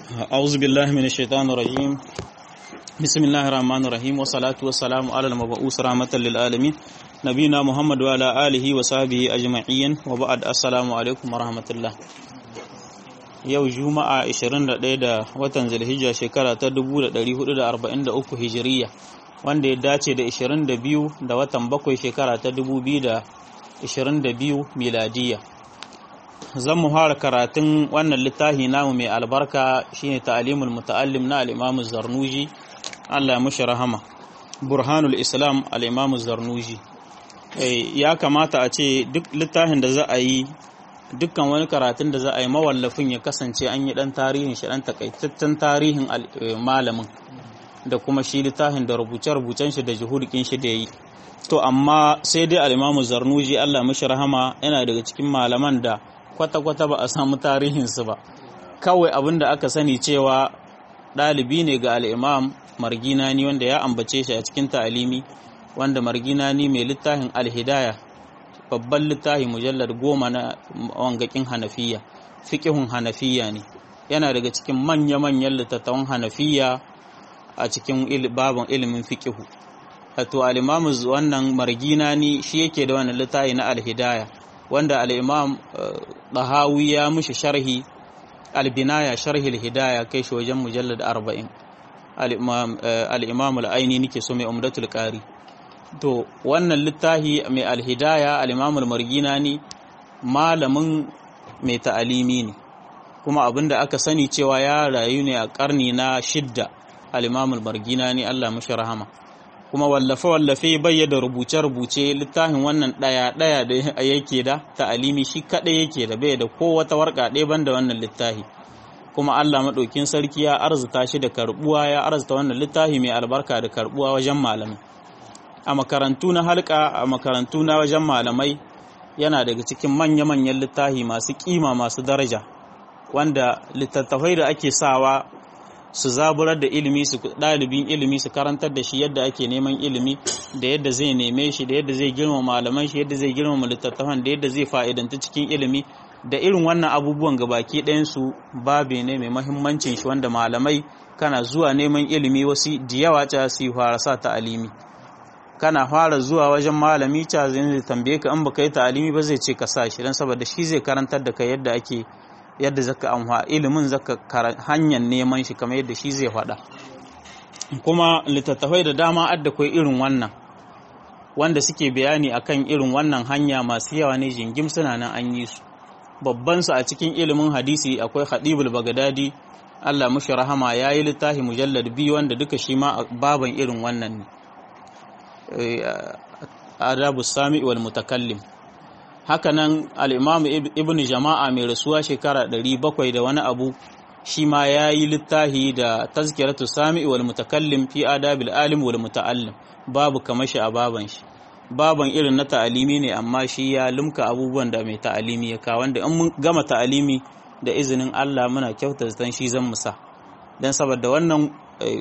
أعوذ بالله من الشيطان الرجيم بسم الله الرحمن الرحيم والصلاة والسلام على المبعوث رحمة للعالمين نبينا محمد وعلى آله وصحبه أجمعين وبعد السلام عليكم ورحمة الله yau juma'a 21 da watan zulhijja shekara ta 1443 hijiriya wanda ya dace da 22 da watan bakwai shekara ta 2022 miladiya zan mu fara karatun wannan littafi namu mai albarka shine ta'alimul muta'allim na al-Imam Zarnuji Allah ya mushi rahama Burhanul Islam al-Imam Zarnuji ya kamata a ce duk littafin da za a yi dukkan wani karatun da za a yi mawallafin ya kasance an yi dan tarihin shi dan takaitaccen tarihin malamin da kuma shi littafin da rubuce-rubucen shi da juhudikin shi da yi to amma sai dai al-Imam Zarnuji Allah mushi rahama yana daga cikin malaman da kwata-kwata ba a samu tarihinsu ba kawai abin da aka sani cewa ɗalibi ne ga al'imam marginani wanda ya ambace shi a cikin ta'alimi wanda marginani mai littafin alhidaya babban littafi mujallar goma na wangakin hanafiya fiƙihun hanafiya ne yana daga cikin manya-manyan littattafan hanafiya a cikin babin ilimin fiƙihu to al'imamu wannan marginani shi yake da wannan littafi na alhidaya wanda al'imam ɗahawi ya mushi sharhi albinaya sharhi hidaya kai shi wajen mujallar arba'in al'imam al'aini nike so mai umdatul ƙari to wannan littahi mai alhidaya al'imam margina ne malamin mai ta'alimi ne kuma abinda aka sani cewa ya rayu ne a ƙarni na shidda al'imam margina ne allah mashi rahama kuma wallafe-wallafe bayyada rubuce-rubuce littafin wannan ɗaya-ɗaya da yake da ta'alimi shi kaɗai yake da bai da ko wata warka ɗaya banda wannan littafi kuma Allah maɗaukin sarki ya arzuta shi da karɓuwa ya arzuta wannan littafi mai albarka da karɓuwa wajen malamai a makarantu na halka a makarantu na wajen malamai yana daga cikin manya-manyan littafi masu kima masu daraja wanda littattafai da ake sawa su zaburar da ilimi su ɗalibin ilimi su karantar da shi yadda ake neman ilimi da yadda zai neme shi da yadda zai girma malaman shi yadda zai girma littattafan da yadda zai fa'idanta cikin ilimi da irin wannan abubuwan gabaki ɗayansu babe ne mai mahimmancin shi wanda malamai kana zuwa neman ilimi wasu da yawa ca su fara sa ta'alimi kana fara zuwa wajen malami ca zai tambaye ka in baka yi ta'alimi ba zai ce ka sa shi don saboda shi zai karantar da kai yadda ake yadda zaka amfa ilimin zaka hanyar neman shi kamar yadda shi zai faɗa kuma littattafai da dama adda kai irin wannan wanda suke bayani akan irin wannan hanya masu yawa ne jingim suna nan an yi su babban su a cikin ilimin hadisi akwai Hadibul Bagdadi Allah mushi rahama yayi littafi mujallad biyu wanda duka shi ma baban irin wannan ne adabu sami wal mutakallim hakanan al'imam ibn jama'a mai rasuwa shekara 700 da wani abu shi ma ya yi littahi da tazkiratu sami wal mutakallim fi adabil alim wal muta'allim babu kamar shi a baban shi baban irin na ta'alimi ne amma shi ya lumka abubuwan da mai ta'alimi ya kawo wanda in mun gama ta'alimi da izinin Allah muna kyauta zaton shi zan musa don saboda wannan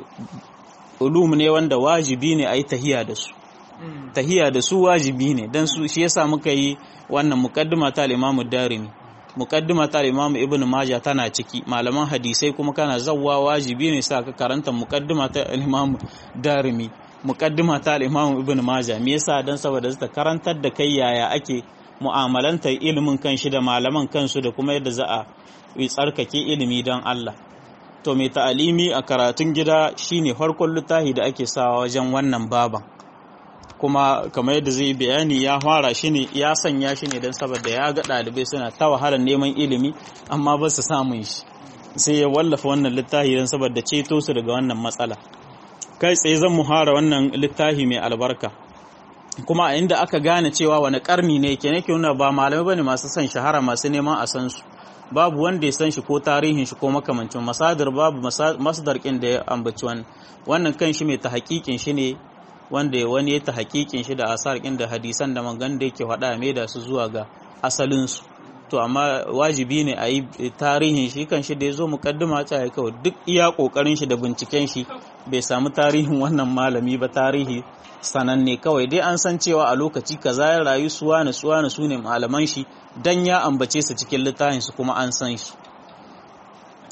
ulum ne wanda wajibi ne a yi tahiya da su tahiya da su wajibi ne don su shi yasa muka yi wannan muqaddima ta al-Imam Darimi muqaddima ta al-Imam Ibn Majah tana ciki malaman hadisai kuma kana zawwa wajibi ne sa ka karanta muqaddima ta al-Imam Darimi muqaddima ta al-Imam Ibn Majah me yasa dan saboda zata karantar da kai yaya ake mu'amalantar ilimin kanshi da malaman kansu da kuma yadda za a tsarkake ilimi don Allah to mai ta'alimi a karatun gida shine farkon littafi da ake sawa wajen wannan baban kuma kamar yadda zai bayani ya fara shi ne ya sanya shi ne don saboda ya ga ɗalibai suna ta wahalar neman ilimi amma ba su samun shi sai ya wallafa wannan littafi don saboda ceto su daga wannan matsala kai tsaye zan muhara wannan littafi mai albarka kuma a inda aka gane cewa wani karni ne ke nake nuna ba malamai bane masu son shahara masu neman a san su babu wanda ya san shi ko tarihin shi ko makamancin masadar babu masdar kin da ya ambaci wannan wannan kan shi mai ta hakikin shi ne wanda wani ya ta hakikin shi da asar da hadisan da magan da yake faɗa mai da su zuwa ga asalinsu to amma wajibi ne a yi tarihin shi kan shi da ya zo mukaddima ta ya kawai duk iya ƙoƙarin shi da binciken shi bai samu tarihin wannan malami ba tarihi sananne kawai dai an san cewa a lokaci kaza ya rayu suwa na suwa na su ne malaman shi dan ya ambace su cikin littafin su kuma an san shi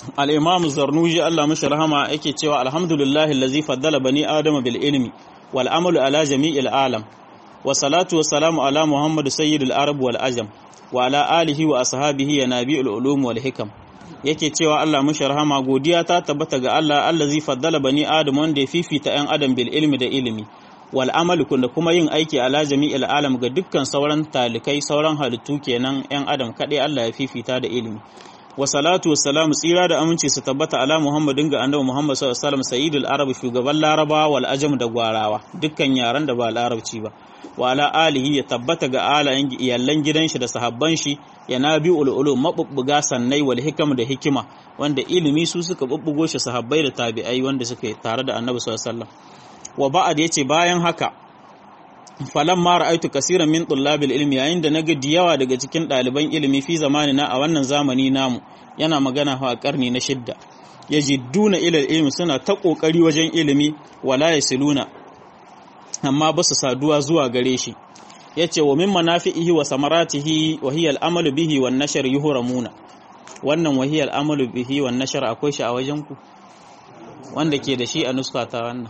al-imam zarnuji Allah mashi rahama yake cewa alhamdulillahi allazi faddala bani adama bil ilmi wal amalu ala jami'il alam wa salatu wa salamu ala muhammad sayyidil arab wal ajam wa ala alihi wa ashabihi ya nabi'ul ulum wal hikam yake cewa Allah mashi rahama godiya ta tabbata ga Allah allazi faddala bani adam wanda ya fifita yan adam bil ilmi da ilimi wal amalu da kuma yin aiki ala jami'il alam ga dukkan sauran talikai sauran halittu kenan yan adam kadai Allah ya fifita da ilimi wa salatu wa salamu tsira da aminci su tabbata ala muhammadin ga annabi muhammad sallallahu alaihi wasallam sayyidul arab shugaban laraba wal ajam da gwarawa dukkan yaran da ba larabci ba wa ala alihi ya tabbata ga alayen iyallan gidan shi da sahabban shi ya nabi ululu mabubbuga sannai wal hikam da hikima wanda ilimi su suka bubbugo shi sahabbai da tabi'ai wanda suka tare da annabi sallallahu alaihi wasallam wa ba'ad yace bayan haka falan ma ra'aitu kasiran min tullabil ilmi yayin da naga diyawa daga cikin ɗaliban ilimi fi zamanina a wannan zamani namu yana magana a karni na shidda yajidduna ila ilmi suna ta kokari wajen ilimi wala yasiluna amma ba su saduwa zuwa gare shi yace wa min manafi'ihi wa samaratihi wa hiya al-amalu bihi wan nashr yuhramuna wannan wa hiya al-amalu bihi wan nashr akwai shi a wajen ku wanda ke da shi a nuska ta wannan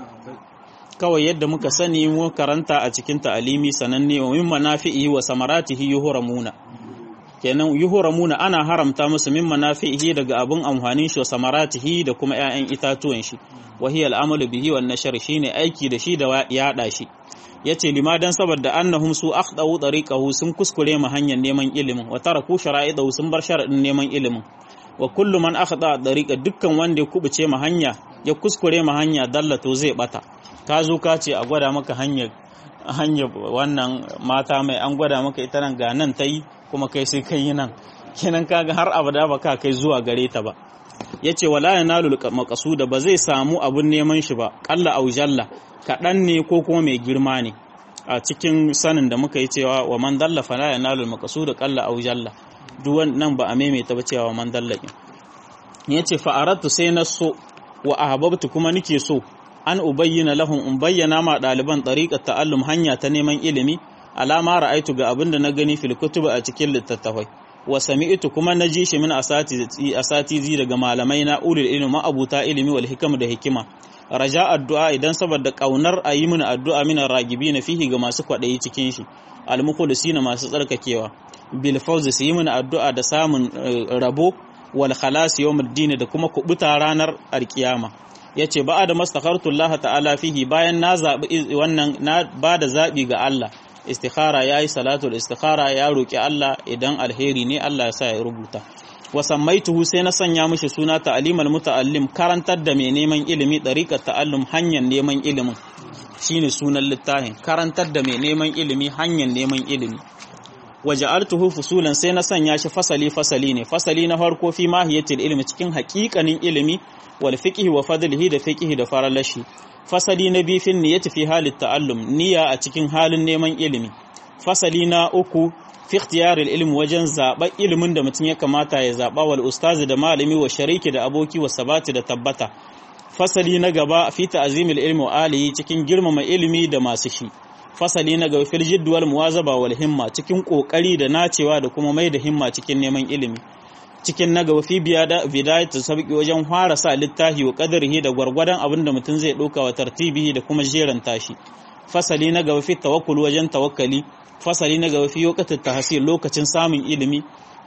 kawai yadda muka sani mu karanta a cikin ta'alimi sananne wa min manafi'ihi wa samaratihi yuhramuna kenan yuhramuna ana haramta musu min manafi'ihi daga abun amfanin shi wa samaratihi da kuma ƴaƴan itatuwan shi wa hiya al'amalu bihi wan nashr shine aiki da shi da yaɗa shi yace limadan saboda annahum su akhdau tariqahu sun kuskure mu hanyar neman ilimin wa taraku shara'idahu sun bar sharadin neman ilimin wa kullu man akhda tariqa dukkan wanda ya kubuce mu hanya ya kuskure mu hanya dallato zai bata ka zo ka ce a gwada maka hanyar hanyar wannan mata mai an gwada maka ita nan ga nan ta yi kuma kai sai kai yi nan kenan kaga har abada ba ka kai zuwa gare ta ba ya ce wala ya nalu makasuda ba zai samu abun neman shi ba kalla au jalla kaɗan ne ko kuma mai girma ne a cikin sanin da muka yi cewa wa man dalla fala ya nalu makasuda kalla au jalla duk nan ba a maimaita ba cewa wa man dalla ya ce fa'aratu sai na so wa ahbabtu kuma nike so an ubayyana lahum in bayyana ma ɗaliban ɗariƙar ta'allum hanya ta neman ilimi alama ra'aitu ga abin da na gani fil kutuba a cikin littattafai wa sami'tu kuma na ji shi min asatizi daga malamai na ulil ilmi ma'abuta ilimi wal hikam da hikima raja addu'a idan saboda kaunar a yi mini addu'a min ragibi na fihi ga masu kwaɗayi cikin shi almukhlisina masu tsarkakewa bil fawz su yi mini addu'a da samun rabo wal khalas yawmuddin da kuma kubuta ranar alkiyama ya ce ba da mastakhartullah ta'ala fihi bayan na zaɓi wannan na ba da zaɓi ga Allah istikhara ya yi salatul istikhara ya roƙi Allah idan alheri ne Allah ya sa ya rubuta wa sammaituhu sai na sanya mishi suna ta'alimal muta'allim karantar da mai neman ilimi dariqat ta'allum hanyar neman ilimin shine sunan littafin karantar da mai neman ilimi hanyar neman ilimi waja'altuhu fusulan sai na sanya shi fasali fasali ne fasali na farko fi mahiyatil ilmi cikin haƙiƙanin ilimi wal fiqhi wa fadlihi da fiqhi da faralashi fasali na biyu fin niyyati fi halit ta'allum niyya a cikin halin neman ilimi fasali na uku fi ikhtiyaril ilmi wajen zaɓa ilimin da mutum ya kamata ya zaɓa wal ustazi da malami wa shariki da aboki wa sabati da tabbata fasali na gaba fi ta'zimil ilmi wa alihi cikin girmama ilimi da masu shi fasali na gaba fil jidd wal muwazaba wal himma cikin kokari da nacewa da kuma mai da himma cikin neman ilimi cikin na gaba fi bidayat sabqi wajen fara sa littafi wa qadarihi da gwargwadon abin da mutum zai dauka wa tartibihi da kuma jeran tashi fasali na gaba fi tawakkul wajen tawakkali fasali na gaba fi waqtit tahsil lokacin samun ilimi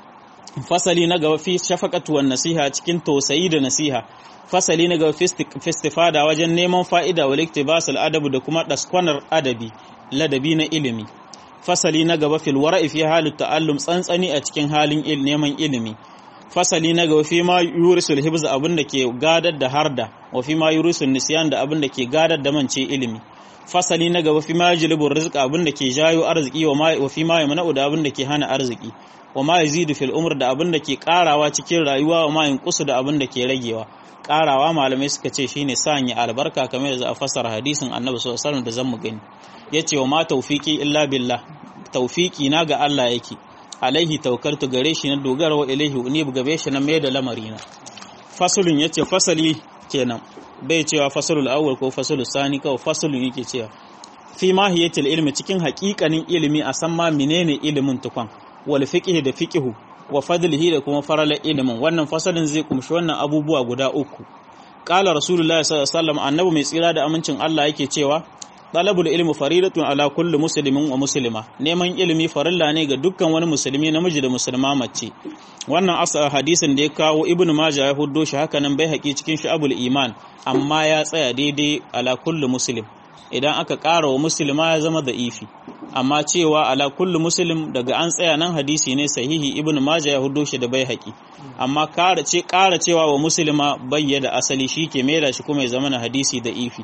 fasali na gaba fi shafaqatu wan nasiha cikin tausayi da nasiha fasali na gaba fi istifada wajen neman fa'ida wal iktibas al adabu da kuma daskwanar adabi ladabi na ilimi fasali na gaba fil wara'i fi halit ta'allum tsantsani a cikin halin neman ilimi fasali na gaba fi ma yurisul hibz abin da ke gadar da harda wa fi ma yurisul nisyan da abin da ke gadar da mance ilimi fasali na gaba fi ma yajlibu rizqa abin da ke jayo arziki wa ma wa fi ma yamna'u da abin da ke hana arziki wa ma yazidu fil umr da abin da ke karawa cikin rayuwa wa ma yanqusu da abin da ke ragewa karawa malamai suka ce shine sanya albarka kamar da za a fasara hadisin annabi sallallahu alaihi wasallam da zan mu gani yace wa ma tawfiki illa billah tawfiki na ga Allah yake alaihi tawakkaltu gare shi na dogara wa ilaihi unib gabe shi na mai da lamarina fasulun yace fasali kenan bai cewa fasalul awwal ko fasalul sani kawai fasulun yake cewa fi mahiyatil ilmi cikin haƙiƙanin ilimi a san ma menene ilimin tukwan wal fiqh da fiqhu wa fadlihi da kuma faralar ilimin wannan fasalin zai kumshi wannan abubuwa guda uku qala rasulullahi sallallahu alaihi wasallam annabi mai tsira da amincin Allah yake cewa talabul ilmi faridatun ala kulli muslimin wa muslima neman ilimi farilla ne ga dukkan wani musulmi namiji da musulma mace wannan asa hadisin da ya kawo ibnu majah ya huddo shi haka nan bai haƙi cikin shu'abul iman amma ya tsaya daidai ala kulli muslim idan aka ƙara wa musulma ya zama da ifi amma cewa ala kulli muslim daga an tsaya nan hadisi ne sahihi ibnu majah ya huddo shi da bai haƙi amma ƙara ce ƙara cewa wa musulma bayyana asali shi ke mera shi kuma ya zama na hadisi da ifi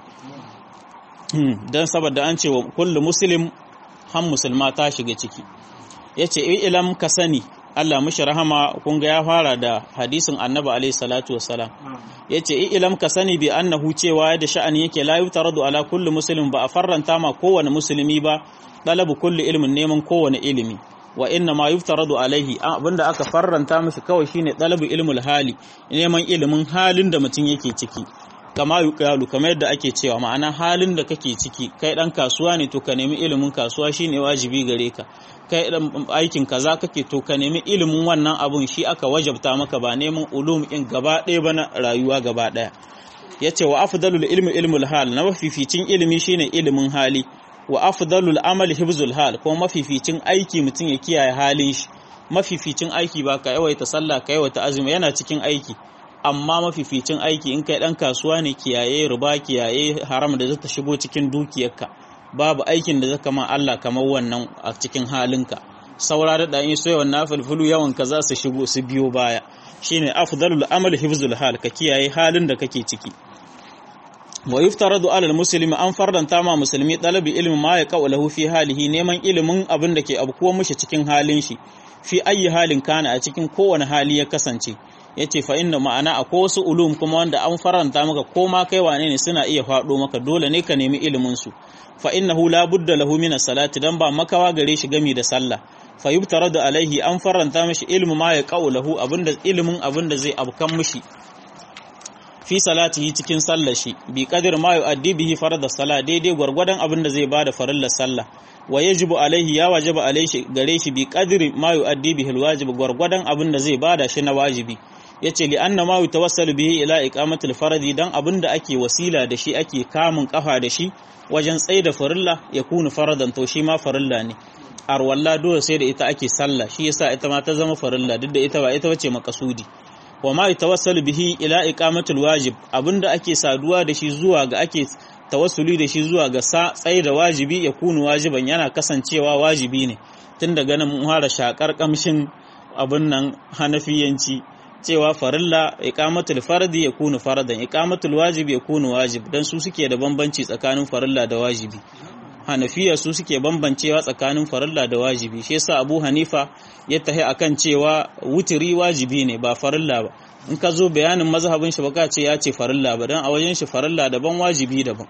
don saboda an ce wa kullu muslim han musulma ta shiga ciki ya ce ilam ka sani Allah mushi rahama kun ga ya fara da hadisin annabi alaihi salatu wassalam ya ce ilam ka sani bi annahu cewa da sha'ani yake la yutaradu ala kulli muslim ba a farranta ma kowane musulmi ba dalabu kulli ilmin neman kowane ilimi wa inna ma yuftaradu alaihi abinda aka farranta mishi kawai shine dalabu ilmul hali neman ilimin halin da mutum yake ciki kama yuqalu kamar yadda ake cewa ma'ana halin da kake ciki kai dan kasuwa ne to ka nemi ilimin kasuwa shine wajibi gare ka kai dan aikin kaza kake to ka nemi ilimin wannan abun shi aka wajabta maka ba neman ulum in gaba ɗaya ba na rayuwa gaba ɗaya yace wa afdalul ilmi ilmul hal na mafificin ilimi shine ilimin hali wa afdalul amali hibzul hal kuma mafificin aiki mutum ya kiyaye halin shi mafificin aiki ba ka yawaita sallah ka yawaita azumi yana cikin aiki amma mafificin aiki in kai dan kasuwa ne kiyaye riba kiyaye haram da zata shigo cikin dukiyarka babu aikin da zaka ma Allah kamar wannan a cikin halinka saura da dan so yawan nafilfulu yawan ka za su shigo su biyo baya shine afdalul amal hifzul hal ka kiyaye halin da kake ciki wa yuftaradu ala muslimi an fardanta ma musulmi dalabi ilmi ma ya qawlahu fi halihi neman ilimin abin da ke abkuwa mushi cikin halin shi fi ayi halin kana a cikin kowane hali ya kasance ya ce fa inda ma'ana a wasu ulum kuma wanda an faranta maka ko ma kai wane ne suna iya faɗo maka dole ne ka nemi ilimin su fa innahu la budda lahu min salati dan ba makawa gare shi gami da sallah fa yubtaradu alaihi an faranta mishi ilmu ma ya qaulahu abinda ilimin abinda zai abkan mishi fi salatihi cikin sallar shi bi qadir ma yu'addi bihi farada sala daidai gwargwadon abinda zai bada farillar sallah wa yajibu alaihi ya wajaba alaihi gare shi bi qadri ma yu'addi bihi alwajib gwargwadon abinda zai bada shi na wajibi yace li anna ma yutawassalu bihi ila iqamati alfaradi dan abinda ake wasila da shi ake kamun kafa da shi wajen tsaida farilla ya kunu faradan to shi ma farilla ne arwalla dole sai da ita ake sallah shi yasa ita ma ta zama farilla duk da ita ba ita bace makasudi wa ma yatawassalu bihi ila iqamati alwajib abinda ake saduwa da shi zuwa ga ake tawassuli da shi zuwa ga sa tsaye da wajibi ya kunu wajiban yana kasancewa wajibi ne tun daga nan mun fara shakar kamshin abin nan hanafiyanci cewa farilla iqamatul fardi ya kunu faradan iqamatul wajibi ya kunu wajib dan su suke da bambanci tsakanin farilla da wajibi hanafiya su suke bambancewa tsakanin farilla da wajibi shi yasa abu hanifa ya tahi akan cewa wutiri wajibi ne ba farilla ba in ka zo bayanin mazhabin shi baka ce ya ce farilla ba dan a wajen shi farilla daban wajibi daban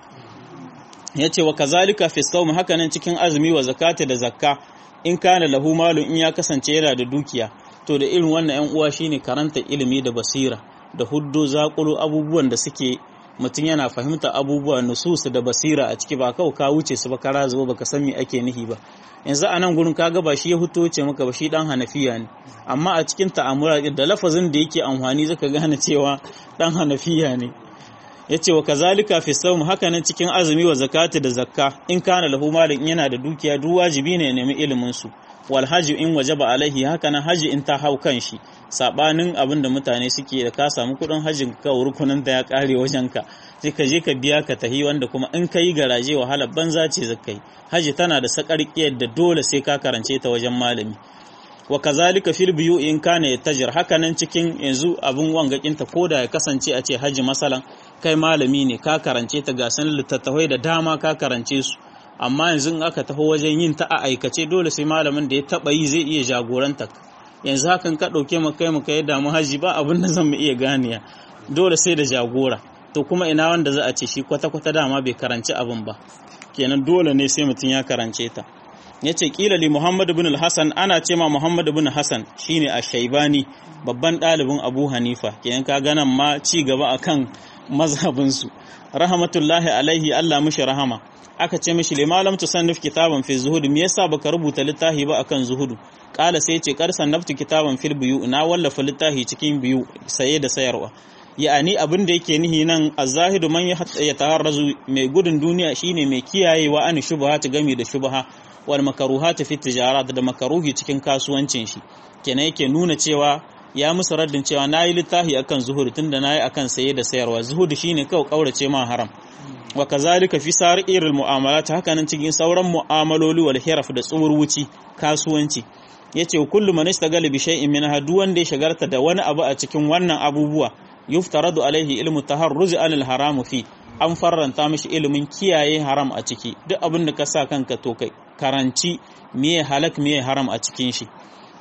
ya ce wa kazalika fi sawm hakanan cikin azumi wa zakata da zakka in kana lahu malun in ya kasance yana da dukiya to da irin wannan yan uwa shine karanta ilimi da basira da huddo zakulu abubuwan da suke mutum yana fahimta abubuwa nusus da basira a ciki ba kawai ka wuce su ba kara zuba baka san me ake nihi ba yanzu a nan gurin kaga ba shi ya huto ce maka ba shi dan hanafiya ne amma a cikin ta'amura da lafazin da yake amfani zaka gane cewa dan hanafiya ne yace wa kazalika fi sawm haka nan cikin azumi wa zakati da zakka in kana lahu malin yana da dukiya duk wajibi ne ya nemi ilimin su wal haji in wajaba alaihi haka nan haji in ta hau kan shi sabanin abin da mutane suke da ka samu kudin hajjin ka rukunin da ya kare wajen ka sai ka je ka biya ka tahi wanda kuma in ka yi garaje wahala banza ce zakai haji tana da sakarkiyar da dole sai ka karance ta wajen malami wa kazalika fil biyu in kana yatajir haka nan cikin yanzu abin wangakin ta koda ya kasance a ce haji masalan kai malami ne ka karance ta ga sanin littattafai da dama ka karance su amma yanzu in aka taho wajen yin ta a aikace dole sai malamin da ya taba yi zai iya jagoranta yanzu hakan ka ɗauke mu kai mu kai damu haji ba abin da zan mu iya ganiya dole sai da jagora to kuma ina wanda za a ce shi kwata-kwata dama bai karanci abin ba kenan dole ne sai mutum ya karance ta ya ce kila li muhammad bin hassan ana ce ma muhammad bin hassan shine a shaibani babban ɗalibin abu hanifa kenan ka ganan ma ci gaba akan mazhabinsu rahmatullahi alaihi allah mushi rahama aka ce mishi lima lam tusannif kitaban fi zuhud me yasa baka rubuta littafi ba akan zuhudu kala sai ce kar sannaftu kitaban fil biyu na wallafa littafi cikin biyu saye da sayarwa ya'ani abin da yake nihi nan az-zahidu man ya taharrazu mai gudun duniya shine mai kiyayewa an shubha ta gami da shubha wal makaruhat fi tijarat da makaruhi cikin kasuwancin shi kenan yake nuna cewa ya musu raddin cewa nayi littafi akan zuhud tunda nayi akan saye da sayarwa zuhud shine kawai kaurace ma haram wa kazalika fi sa'iril mu'amalat haka nan cikin sauran mu'amaloli wal hiraf da tsuwurwuci kasuwanci yace kullu man istagala bi shay'in min hadu wanda ya shagarta da wani abu a cikin wannan abubuwa yuftaradu alaihi ilmu taharruz anil haram fi an farranta mishi ilimin kiyaye haram a ciki duk abin da ka sa kanka to kai karanci miye halak miye haram a cikin shi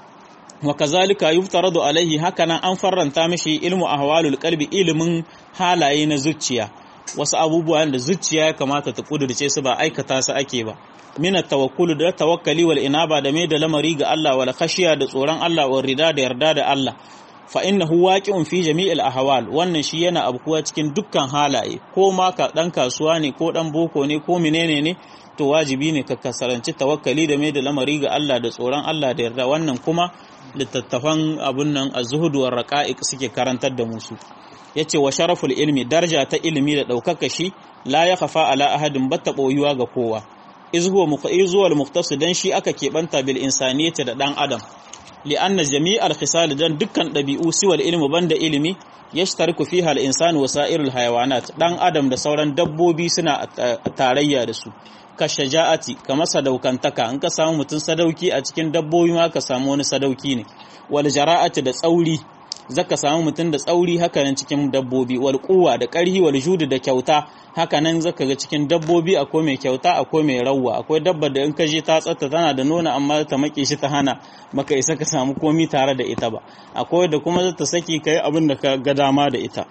wa kazalika yuftaradu alaihi hakanan an farranta mishi ilmu ahwalul qalbi ilimin halaye na zuciya wasu abubuwan da zuciya ya kamata ta kudurce su ba aikata su ake ba mina tawakkulu da tawakkali wal inaba da mai da lamari ga Allah wal khashiya da tsoron Allah wal rida da yarda da Allah fa innahu waqi'un fi jami'il ahwal wannan shi yana abkuwa cikin dukkan halaye ko ma ka dan kasuwa ne ko dan boko ne ko menene ne to wajibi ne ka kasaranci tawakkali da mai da lamari ga Allah da tsoron Allah da yarda wannan kuma littattafan abun nan az-zuhud war raqa'iq suke karantar da musu yace wa sharaful ilmi daraja ta ilimi da daukaka shi la ya khafa ala ahadin batta boyuwa ga kowa iz huwa muqayyiz wal muqtasid dan shi aka keɓanta bil insaniyati da dan adam li anna jami'al khisal dan dukkan dabi'u siwal ilmi banda ilimi yashtariku fiha al insanu wa sa'irul hayawanat dan adam da sauran dabbobi suna tarayya da su ka shaja'ati kamar sadaukantaka in ka samu mutum sadauki a cikin dabbobi ma ka samu wani sadauki ne wal jara'ati da tsauri zaka samu mutum da tsauri haka nan cikin dabbobi wal quwwa da ƙarhi wal judu da kyauta haka nan zaka ga cikin dabbobi akwai mai kyauta akwai mai rawwa akwai dabba da in ka je ta tsatta tana da nuna amma ta make shi ta hana maka isa ka samu komi tare da ita ba akwai da kuma zata saki kai abin da ka ga dama da ita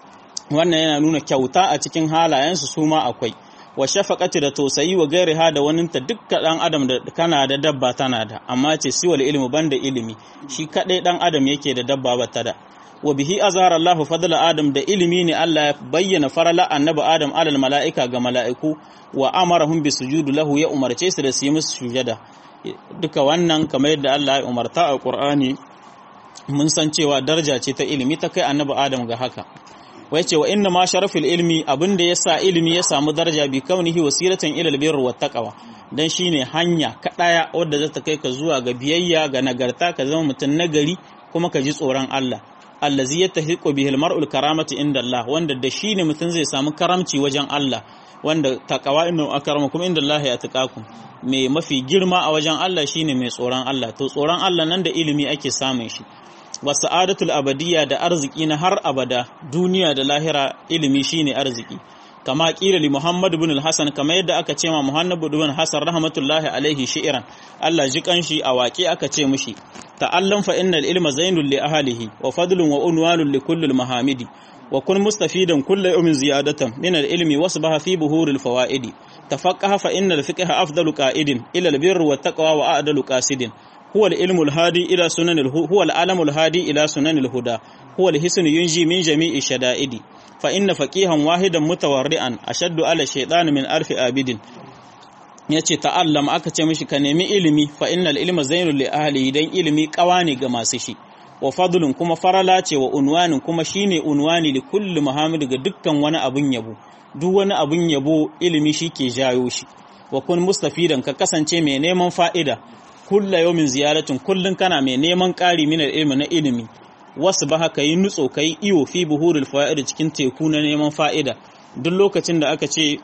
wannan yana nuna kyauta a cikin halayensu su ma akwai wa shafaqati da tausayi wa gairiha da waninta dukkan dan adam da kana da dabba tana da amma ce siwal ilmi banda ilimi shi kadai dan adam yake da dabba bata da wa bihi azhara Allahu fadla adam da ilimi ne Allah ya bayyana farala annabi adam alal mala'ika ga mala'iku wa amarahum bi sujudu lahu ya umarce su da su yi musu sujada duka wannan kamar yadda Allah ya umarta a Qur'ani mun san cewa daraja ce ta ilimi ta kai annabi adam ga haka wai ce wa inna ma sharafil ilmi abinda yasa ilimi ya samu daraja bi kaunihi wasilatan ila albirri wat taqwa dan shine hanya kadaya wadda za ta kai ka zuwa ga biyayya ga nagarta ka zama mutum nagari kuma ka ji tsoron Allah allazi yattahiqu bihi almar'ul karamati inda Allah wanda da shine mutum zai samu karamci wajen Allah wanda taqwa inna akramakum inda Allah ya taqakum mai mafi girma a wajen Allah shine mai tsoron Allah to tsoron Allah nan da ilimi ake samun shi wa sa'adatul abadiyya da arziki na har abada duniya da lahira ilimi shine arziki kama kila li Muhammad ibn al-Hasan kama yadda aka ce ma Muhammad ibn Hasan rahmatullahi alaihi shi'ran Allah ji kanshi a waƙe aka ce mishi ta'allam fa innal ilma zainul li ahlihi wa fadlun wa unwanun li kulli mahamidi wa kun mustafidan kullu yawmin ziyadatan min al-ilmi wasbaha fi buhuril fawaidi tafaqqaha fa innal fiqha afdalu qa'idin ila al-birri wat taqwa wa a'dalu qasidin هو العلم الهادي إلى سنن الهو هو العلم الهادي إلى سنن الهدى هو الحسن ينجي من جميع الشدائد فإن فقيها واحدا متورعا أشد على الشيطان من ألف آبد yace ta'allam aka ce mishi ka nemi ilimi fa innal ilma zainul li ahli dan ilimi kawani ga masu shi wa fadlun kuma farala ce wa unwanin kuma shine unwani li kulli muhammad ga dukkan wani abun yabo duk wani abun yabo ilimi shi ke jayo shi wa kun mustafidan ka kasance mai neman fa'ida kulla yawmin ziyaratin kullun kana mai neman ƙari min ilmi na ilimi wasu ba haka yi nutso kai iyo fi buhurul fa'ida cikin teku na neman fa'ida duk lokacin da aka ce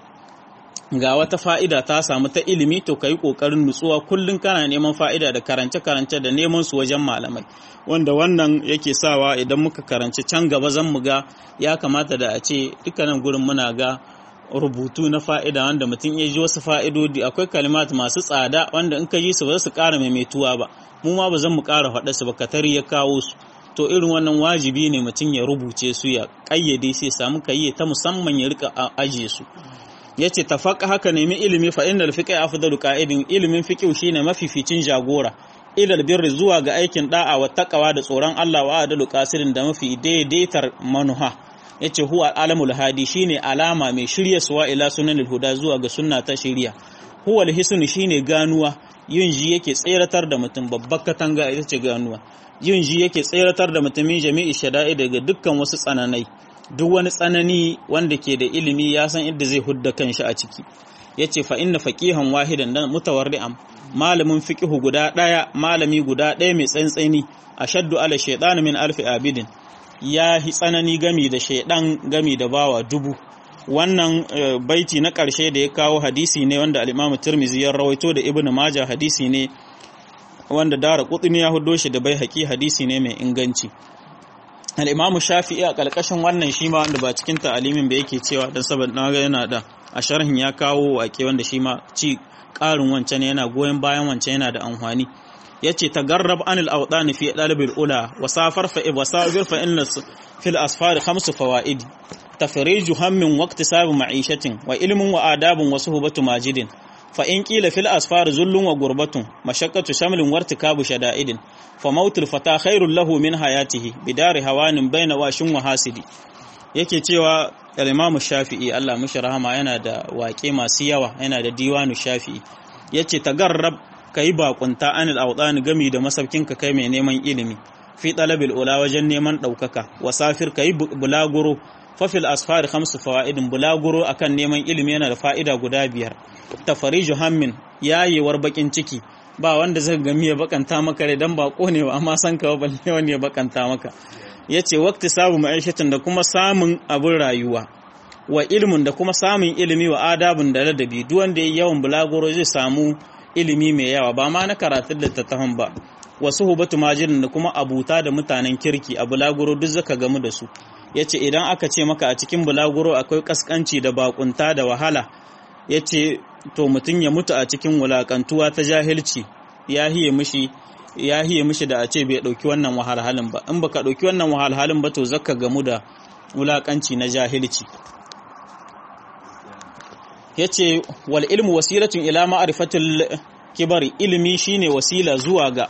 ga wata fa'ida ta samu ta ilimi to kai kokarin nutsuwa kullun kana neman fa'ida da karance karance da neman su wajen malamai wanda wannan yake sawa idan muka karanci can gaba zan mu ga ya kamata da a ce dukkanin gurin muna ga rubutu na fa'ida wanda mutum ya ji wasu fa'idodi akwai kalimat masu tsada wanda in ka ji su ba su ƙara maimaituwa ba mu ma ba zan mu ƙara faɗa su ba katari ya kawo su to irin wannan wajibi ne mutum ya rubuce su ya ƙayyade sai samu kayye ta musamman ya rika ajiye su ya ce tafaka haka nemi ilimi fa innal fiqh afdalu qa'idin ilimin fiqh shine mafificin jagora ilal birri zuwa ga aikin da'a wa taqwa da tsoron Allah wa adalu qasirin da mafi daidaitar manuha yace huwa alamul hadi shine alama mai shirya suwa ila sunanul huda zuwa ga sunna ta shirya huwa alhisnu shine ganuwa yin ji yake tseratar da mutum babbar katanga ita ce ganuwa yin ji yake tseratar da mutumin jami'i shada'i daga dukkan wasu tsananai duk wani tsanani wanda ke da ilimi ya san inda zai hudda kanshi a ciki yace fa inna faqihan wahidan dan mutawarri'am malamin fiqihu guda daya malami guda daya mai tsantsani ashaddu ala shaytan min alfi abidin ya hi tsanani gami da shaydan gami da bawa dubu wannan baiti na ƙarshe da ya kawo hadisi ne wanda al-Imam Tirmidhi ya rawaito da Ibn Majah hadisi ne wanda Dara Qutni ya hudo shi da bai haƙi hadisi ne mai inganci al-Imam Shafi'i a ƙarƙashin wannan shi ma wanda ba cikin ta'alimin ba yake cewa dan saboda na ga yana da a sharhin ya kawo waƙe wanda shi ma ci ƙarin wancan yana goyon bayan wancan yana da amfani yace tagarrab anil awdan fi dalibil ula wa safar fa wa safir fa inna fil asfar khamsu fawaid tafriju hammin waqti sabu ma'ishatin wa ilmun wa adabun wa suhbatu majidin fa in qila fil asfar zullun wa gurbatun mashaqqatu shamlin wartikabu shada'idin fa mautul fata khairul lahu min hayatihi bidari hawanin baina washin wa hasidi yake cewa al-Imam Shafi'i Allah mushi rahama yana da waƙe masu yawa yana da diwanu Shafi'i yace tagarrab kai bakunta anil awdani gami da masaukin ka kai mai neman ilimi fi talabil ula wajen neman daukaka wasafir kai bulaguro fafil asfari khamsu fawaidin bulaguro akan neman ilimi yana da fa'ida guda biyar tafariju hammin yayewar bakin ciki ba wanda zai gami ya bakanta maka rai dan bako ne ba amma san ka balle wani ya bakanta maka yace waqti sabu ma'aishatin da kuma samun abin rayuwa wa ilmin da kuma samun ilimi wa adabun da ladabi duk wanda yayi yawan bulaguro zai samu ilimi mai yawa ba ma na karatun littattafan ba wasu hubatu majirin da kuma abuta da mutanen kirki a bulaguro duk zaka gamu da su ya ce idan aka ce maka a cikin bulaguro akwai kaskanci da bakunta da wahala ya ce to mutum ya mutu a cikin wulakantuwa ta jahilci ya hiye mishi ya hiye mishi da a ce bai dauki wannan wahalhalin ba in baka dauki wannan wahalhalin ba to zaka gamu da wulakanci na jahilci ya ce wal ilmu wasilatun ila ma'rifatil kibari ilimi shine wasila zuwa ga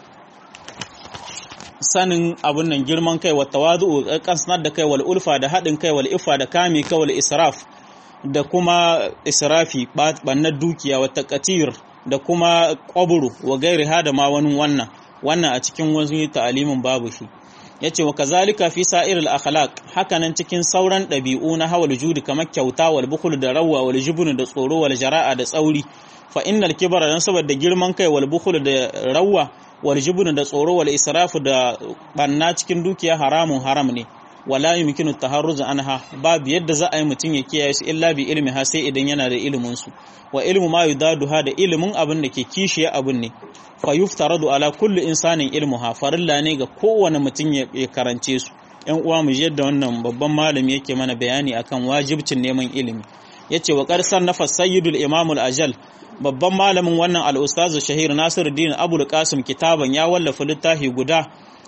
sanin abun nan girman kai wa tawadu kansnar da kai wal ulfa da haɗin kai wal ifa da kame kai wal israf da kuma israfi bannar dukiya wa taqatir da kuma qabru wa gairi hada ma wani wannan wannan a cikin wani ta'alimin babu shi yace wa kazalika fi sa'ir al akhlaq hakanan cikin sauran ɗabi'u na hawal judi kamar kyauta wal bukhul da rawwa wal jubun da tsoro wal jara'a da tsauri fa innal kibara dan saboda girman kai wal bukhul da rawwa wal jubun da tsoro wal israfu da banna cikin dukiya haramun haram ne wala yumkinu taharruz anha babu yadda za a yi mutum ya kiyaye su illa bi ilmi ha sai idan yana da ilimin su wa ilmu ma yudaduha da ilimin abin da ke kishiye abin ne fa yuftaradu ala kulli insanin ilmuha farilla ne ga kowane mutum ya karance su yan uwa mu yadda wannan babban malami yake mana bayani akan wajibcin neman ilimi yace wa qarsan nafas sayyidul imamul ajal babban malamin wannan al'ustazu shahir nasiruddin abul qasim kitaban ya wallafa littafi guda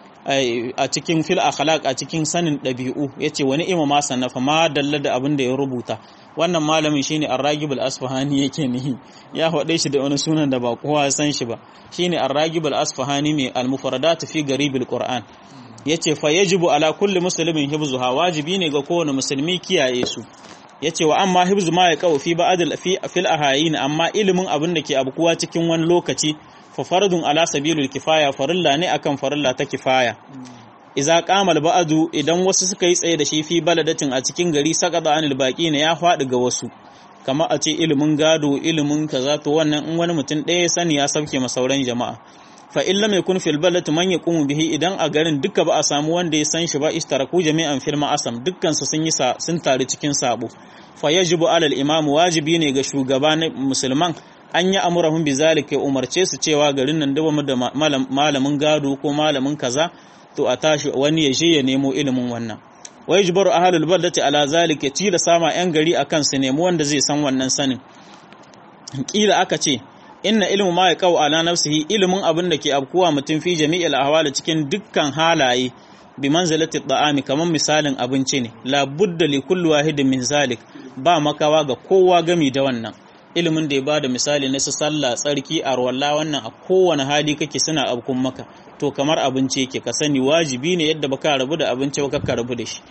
a cikin fil akhlaq a cikin sanin ɗabi'u yace wani imam ma sannafa ma dalla da abin da ya rubuta wannan malamin shine ar-ragib al-asfahani yake nihi ya faɗe shi da wani sunan da ba kowa san shi ba shine ar-ragib al-asfahani mai al-mufradat fi garib al-qur'an yace fa yajibu ala kulli muslimin hibzuha wajibi ne ga kowane musulmi kiyaye su yace wa amma hibzu ma ya kawo fi ba'd fi fil ahayin amma ilimin abin da ke abkuwa cikin wani lokaci fa fardun ala sabilul kifaya farilla ne akan farilla ta kifaya iza qamal ba'du idan wasu suka yi tsaye da shi fi baladatin a cikin gari sakada anil baqi ne ya faɗi ga wasu kama a ce ilimin gado ilimin kaza to wannan in wani mutum ɗaya sani ya sauke ma sauran jama'a fa in lam yakun fil balati man yaqumu bihi idan a garin duka ba a samu wanda ya san shi ba istaraku jami'an fil ma'asam dukkan su sun yi sun taru cikin sabo fa yajibu alal imam wajibi ne ga shugaba na musulman an yi amurahun bi zalika umarce su cewa garin nan duba da malamin gado ko malamin kaza to a tashi wani ya je ya nemo ilimin wannan wai jibaru ahlul baldati ala zalika tila sama yan gari akan su nemi wanda zai san wannan sanin kila aka ce inna ilmu ma ya kawo ala nafsihi ilimin abin da ke abkuwa mutum fi jami'il ahwali cikin dukkan halaye bi manzilati da'ami kaman misalin abinci ne la budda li kulli wahidin min zalik ba makawa ga kowa gami da wannan ilimin da ya bada misali na su sallah tsarki a rawalla wannan a kowane hali kake suna abkun maka to kamar abinci yake ka sani wajibi ne yadda baka rabu da abinci ba ka rabu da shi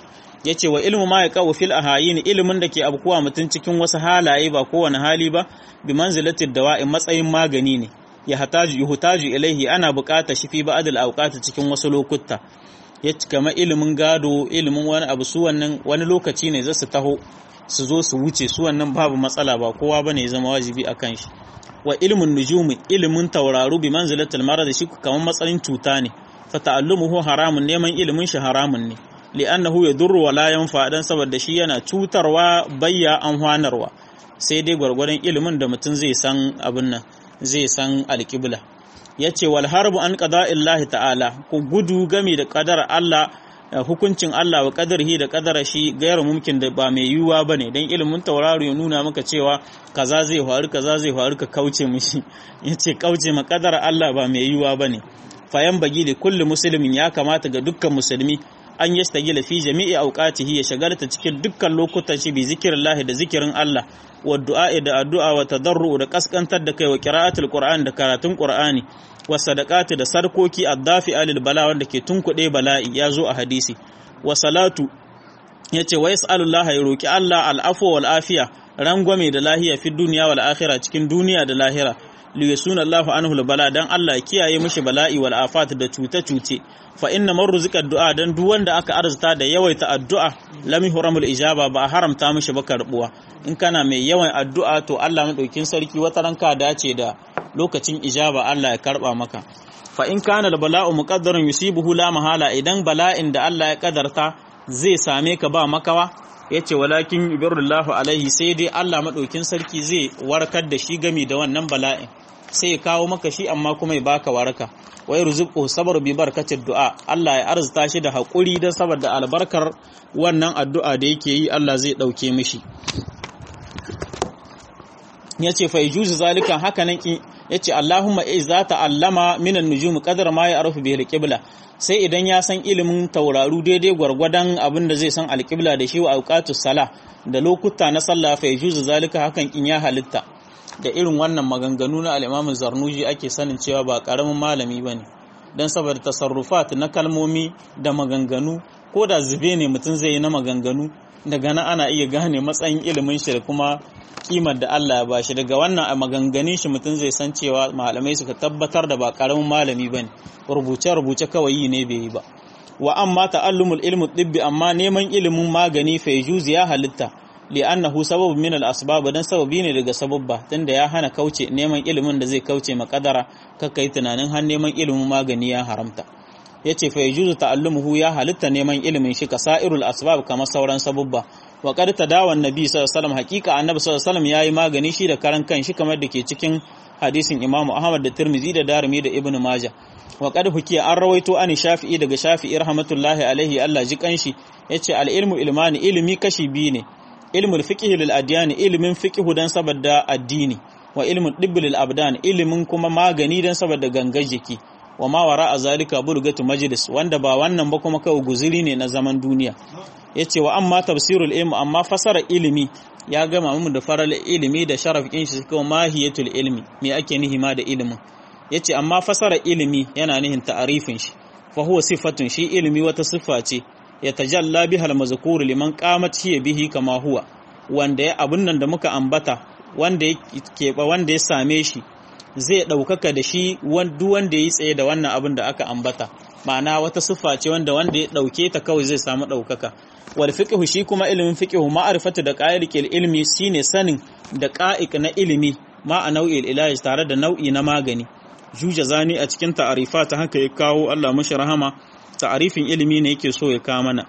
yace wa ilmu ma yaqau fil ahayin ilmin da ke abkuwa mutun cikin wasu halaye ba kowane hali ba bi manzilatid dawa'i matsayin magani ne ya hataju yuhtaju ilaihi ana buƙatar shi fi ba'dil awqat cikin wasu lokuta yace kama ilimin gado ilimin wani abu su wannan wani lokaci ne zasu taho su zo su wuce su wannan babu matsala ba kowa bane ya zama wajibi akan shi wa ilmun nujumi ilimin tauraru bi manzilatil marad shi kamar matsayin cuta ne fa ta'allumuhu haramun neman ilimin shi haramun ne li'annahu yadurru wa la yanfa dan saboda shi yana cutarwa bayya an hwanarwa sai dai gwargwadon ilimin da mutum zai san abin nan zai san alƙibla yace wal harbu an qada'illahi ta'ala ku gudu game da qadar Allah hukuncin Allah wa qadarihi da qadara shi gairu mumkin da ba mai yiwuwa bane dan ilimin tauraro ya nuna maka cewa kaza zai faru kaza zai faru ka kauce mishi yace kauce ma qadar Allah ba mai yiwuwa bane fayan bagi da kulli musulmin ya kamata ga dukkan musulmi an yastagila fi jami'i awqatihi ya shagalta cikin dukkan lokutan shi bi zikrillah da zikirin Allah wa du'a da addu'a wa tadarru da kaskantar da kai wa qira'atul qur'an da karatun qur'ani wa sadaqati da sarkoki addafi alil bala wanda ke tunkuɗe bala'i ya zo a hadisi wa salatu yace wa yas'alullah ya roki Allah al'afwa wal afiya rangwame da lahiya fi duniya wal akhirah cikin duniya da lahira li yasuna Allahu anhu bala dan Allah ya kiyaye mishi bala'i wal afat da cuce cuce fa inna man ruzika du'a dan duk wanda aka arzuta da yawaita addu'a lam yuhramul ijaba ba haramta mishi ba karbuwa in kana mai yawan addu'a to Allah madaukin sarki wata ranka dace da lokacin ijaba Allah ya karba maka fa in kana al bala'u muqaddaran yusibuhu la mahala idan bala'in da Allah ya kadarta zai same ka ba makawa yace walakin ibirullahu alaihi sai dai Allah madaukin sarki zai warkar da shi gami da wannan bala'in sai ya kawo maka shi amma kuma ya baka waraka wa yarzuqu sabr bi barkatid du'a Allah ya arzuta shi da hakuri dan saboda albarkar wannan addu'a da yake yi Allah zai dauke mishi yace fa yujuzu zalika hakanan yace Allahumma iza ta'allama minan nujum qadar ma ya'rufu bihi al-qibla sai idan ya san ilimin tauraru daidai gwargwadon abin da zai san alƙibla da shi wa auqatus sala da lokuta na sallah fa yujuzu zalika hakan in ya halitta da irin wannan maganganu na al-Imam Zarnuji ake sanin cewa ba karamin malami bane dan saboda tasarrufat na kalmomi da maganganu ko da zube ne mutum zai yi na maganganu daga nan ana iya gane matsayin ilimin shi da kuma kimar da Allah ya bashi daga wannan a maganganun shi mutum zai san cewa malamai suka tabbatar da ba karamin malami bane rubuce rubuce kawai yi ne bai yi ba wa amma ta'allumul ilmu tibbi amma neman ilimin magani fa ya halitta li'annahu sababun min al-asbab dan sababi ne daga sababba tunda ya hana kauce neman ilimin da zai kauce makadara kakkai tunanin har neman ilimin magani ya haramta yace fa yajuzu ta'allumuhu ya halitta neman ilimin shi kasairul asbab kamar sauran sababba wa qad tadawa annabi sallallahu alaihi wasallam haqiqa annabi sallallahu alaihi wasallam yayi magani shi da karan kan shi kamar da ke cikin hadisin imamu ahmad da tirmizi da darimi da ibnu majah wa qad hukiya an rawaito an shafi'i daga shafi'i rahmatullahi alaihi Allah ji kanshi yace al ilmu ilmani ilmi kashi biyu ne ilmul fiqh lil adyan ilmin fiqh dan saboda addini wa ilmul dibb lil abdan ilmin kuma magani dan saboda gangar jiki wa ma wara a zalika burgatu majlis wanda ba wannan ba kuma kawai guziri ne na zaman duniya yace wa amma tafsirul ilm amma fasara ilimi ya gama mu da faral ilimi da sharaf din shi kuma mahiyatul ilmi me ake nihi ma da ilimin yace amma fasara ilimi yana nihin ta'arifin shi fa huwa sifatun shi ilimi wata siffa ce ya tajalla bihal mazkur liman qamat hiya bihi kama huwa wanda ya abun nan da muka ambata wanda ya keɓa wanda ya same shi zai ɗaukaka da shi duk wanda ya yi tsaye da wannan abin da aka ambata ma'ana wata siffa ce wanda wanda ya ɗauke ta kawai zai samu ɗaukaka wal fiqhu shi kuma ilimin fiqhu ma'rifatu da qa'iqil ilmi shine sanin da qa'iq na ilimi ma a nau'il ilahi tare da nau'i na magani juja zani a cikin ta'arifa ta haka ya kawo Allah mashi rahama ta'arifin ilimi ne yake so ya kawo mana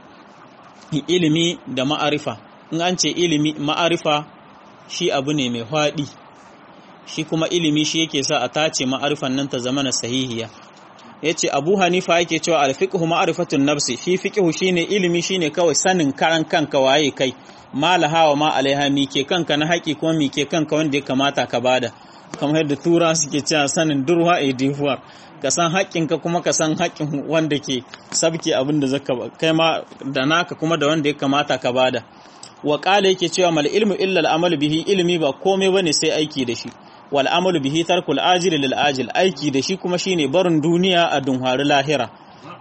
ilimi da ma'arifa in an ce ilimi ma'arifa shi abu ne mai faɗi shi kuma ilimi shi yake sa a tace ma'arifan nan ta zama na sahihiya yace Abu Hanifa yake cewa al-fiqhu ma'rifatun nafsi shi fiqhu shine ilimi shine kawai sanin karan kanka waye kai malaha wa ma alaiha mi ke kanka na haƙi kuma mi ke kanka wanda ya kamata ka bada kamar yadda tura suke cewa sanin durwa a difuwar ka san haƙƙinka kuma ka san haƙƙin wanda ke sabke abin da zaka kai ma da naka kuma da wanda ya kamata ka bada wa qala yake cewa mal ilmu illa al-amal bihi ilmi ba komai bane sai aiki da shi wal amalu bihi tarkul ajil lil ajil aiki da shi kuma shine barin duniya a dunhari lahira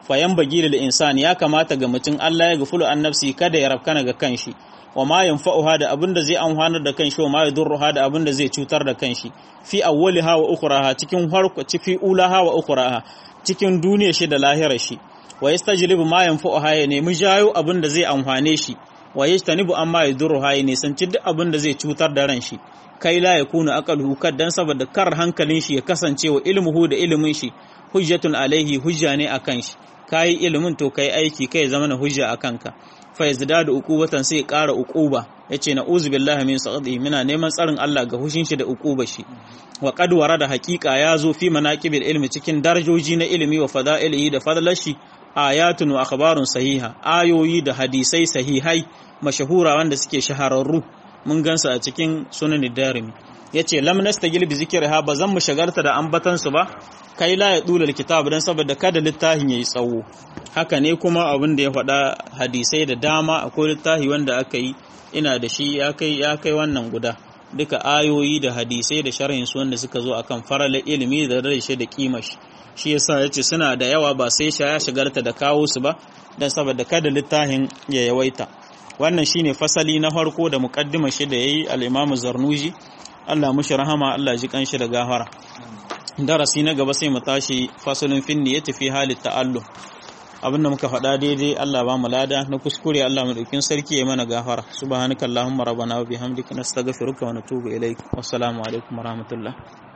fayan bagilil insani ya kamata ga mutum Allah ya gafulu an nafsi kada ya rafkana ga kanshi wa ma yanfa'uha da abin da zai amfanar da kanshi wa ma yadurruha da abin da zai cutar da kanshi fi awwaliha wa ukhraha cikin harko fi ulaha wa ukhraha cikin duniya shi da lahirar shi wa yastajlibu ma yanfa'uha ya nemi jayo abin da zai amfane shi wa yajtanibu amma yadurruha ya nisanci duk abin da zai cutar da ran shi kai la yakunu aqaluhu kaddan saboda kar hankalin shi ya kasance wa ilmuhu da ilimin shi hujjatun alaihi hujja ne akan shi kayi ilimin to kai aiki kai zama na hujja akan ka fa yazdadu uqubatan sai ƙara uquba yace na uzu billahi min saqati muna neman tsarin Allah ga hushin shi da uquba shi wa qad warada haqiqa ya zo fi manaqibil ilmi cikin darajoji na ilimi wa fada'ilihi da fadlashi ayatun wa akhbarun sahiha ayoyi da hadisai sahihai mashahura wanda suke shahararru mun gansa a cikin sunan darimi yace lam nastagil bi zikriha ba zan mu shagarta da ambatan su ba kai la ya dula kitab dan saboda kada littafin yayi tsawo haka ne kuma abin da ya faɗa hadisai da dama akwai littafi wanda aka yi ina da shi ya kai ya kai wannan guda duka ayoyi da hadisai da sharhin su wanda suka zo akan farala ilimi da rashe da kimar shi shi yasa yace suna da yawa ba sai sha ya shigarta da kawo su ba dan saboda kada littafin ya yawaita wannan shine fasali na farko da muqaddima shi da yayi al-Imam Zarnuji Allah mushi rahama Allah ji kanshi da gafara darasi na gaba sai mu tashi fasalin finni ya tafi halin ta'allu abinda muka faɗa daidai Allah ba mu lada na kuskure Allah madaukin sarki ya mana gafara subhanakallahumma rabbana wa bihamdika nastaghfiruka wa natubu ilaik wassalamu alaikum warahmatullahi